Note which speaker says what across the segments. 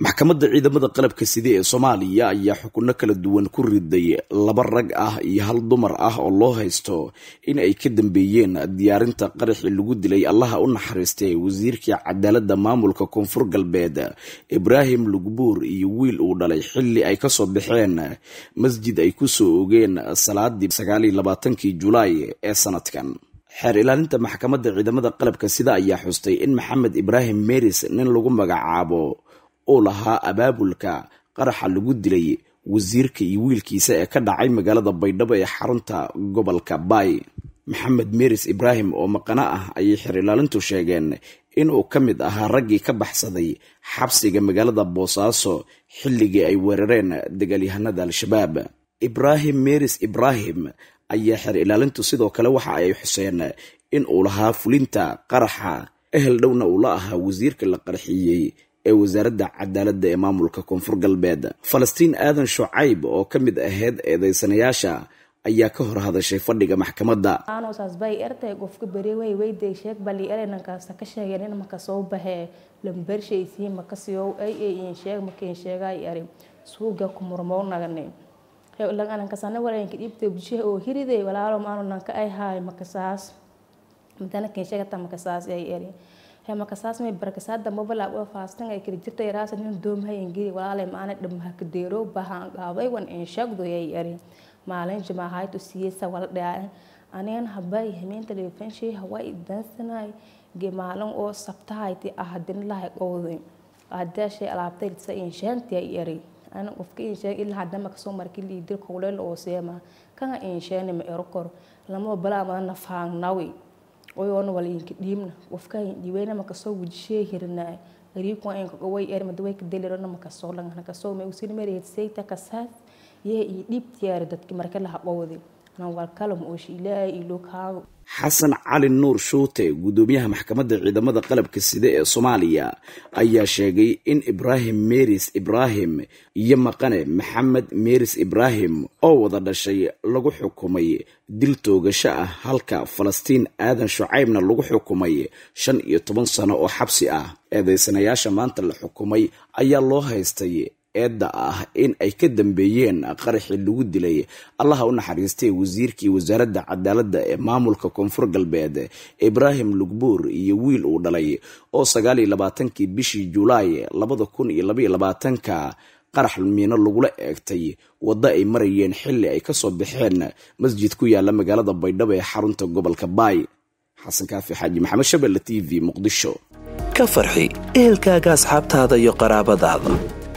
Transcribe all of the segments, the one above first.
Speaker 1: maxkamadda ciidamada qalabka side ee soomaaliya ayaa xukunno kala duwan ku riday laba rag ah iyo hal dumar ah oo loo haysto in ay ka dambeeyeen diyaarinta qaraxii lagu dilay allaha u naxariistay wasiirkii cadaaladda maamulka koonfur galbeed ibraahim lugbuur iyo wiil uu dhalay xilli ay kasoo baxeen masjid ay kusoo ogeen salaadii sagaaliyo labaatankii julaay ee sanadkan xeer ilaalinta maxkamadda ciidamada qalabka sida ayaa xustay in maxamed ibraahim meris nin lagu magacaabo uu lahaa abaabulka qaraxa lagu dilay wasiirka iyo wiilkiisa ee ka dhacay magaalada baydhabo ee xarunta gobolka baay maxamed meris ibraahim oo maqano ah ayay xeer ilaalintu sheegeen inuu ka mid ahaa raggii ka baxsaday xabsiga magaalada boosaaso xilligii ay weerareen dagaalyahanada al-shabaab ibraahim meris ibraahim ayaa xeer ilaalintu sidoo kale waxa ay xuseen in uu lahaa fulinta qaraxa ehel dhowna uu la ahaa wasiirka la qarxiyey ee wasaaradda cadaaladda ee maamulka koonfur galbeed falastiin aadan shucayb oo ka mid ahayd eedeysanayaasha ayaa ka hor hadashay fadhiga maxkamadda
Speaker 2: saasbay ertay qofka beri way weyday sheeg bali erenankaasa ka sheegeen in maka soo baxee lambershaysi makasiyow ay ay in sheeg makiin sheegay eri suuga ku murmow nagane lagaanankasana walanka dhibta bulshaha oo hiriday walaalo maanu nanka ay haay makasaas madana kiin sheegata makasaas ay eri he makasaas may barakasaada mobalaab oo faastan ay kala jirta yaraasa nin doomhayan geli walaalay maana dhammaha kadeero bahaan qaaday wan in sheegdo ay eri maalin jimaahaaytu siyeysa wala dhaa anigan habay hameen telefonshay hawaa dansanay ge maalin oo sabtahayti ahadin lahay qowday aadaashay alaabtay sa inshaanti ay eri ana qofka insheeg ilaa hadama kasoo markii liidir kowleel oo seema kana insheeni ma ero kor lama balaa madana faangnawi oyoona walayinka dhiibna qofka dhiibayna makasoo wujishee hirnaa ariikwa inka way er madaway ka delirona makasoo langana kasoo ma usin mareed sayta kasaas yee iyo dhiibtiyaari dadki marka laha qowdi nawalkalam oo shiilaa ilo kaago
Speaker 1: xasan cali nuur shuute guddoomiyaha maxkamadda ciidamada qalabka side ee soomaaliya ayaa sheegay in ibraahim meris ibraahim iyo maqane maxamed meris ibraahim oo wada dhashay lagu xukumay dil toogasho ah halka falastiin aadan shucaybna lagu xukumay shan iyo toban sano oo xabsi ah eedeysanayaasha maanta la xukumay ayaa loo haystay eedda ah in ay ka dambeeyeen qaraxii lagu dilay allaha u naxariistay wasiirkii wasaaradda cadaaladda ee maamulka koonfur galbeed ibraahim lugbuur iyo wiil uu dhalay oo sagaaliyo labaatankii bishii julaay labada kun iyo labaiyo labaatanka qarax miino lagula eegtay waddo ay marayeen xilli ay kasoo baxeen masjid ku yaala magaalada baydhabo ee xarunta gobolka baay xasan kaafi xaaji maxamed shabelle t v muqdisho
Speaker 3: ka farxi ehelkaaga asxaabtaada iyo qaraabadaada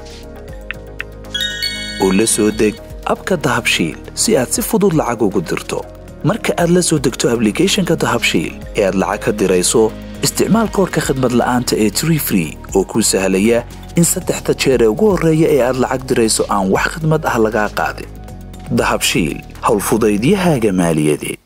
Speaker 3: oo la soo deg abka dahabshiil si aad si fudud lacag ugu dirto marka aad la soo degto ablicathonka dahabshiil ee aad lacag ka dirayso isticmaal koorka khadmad la'aanta ee tree free oo kuu sahlaya in saddexda jeer ee ugu horreeya ee aad lacag dirayso aan wax khadmad ah lagaa qaadin dahabshiil howlfudaydiyahaaga maaliyadeed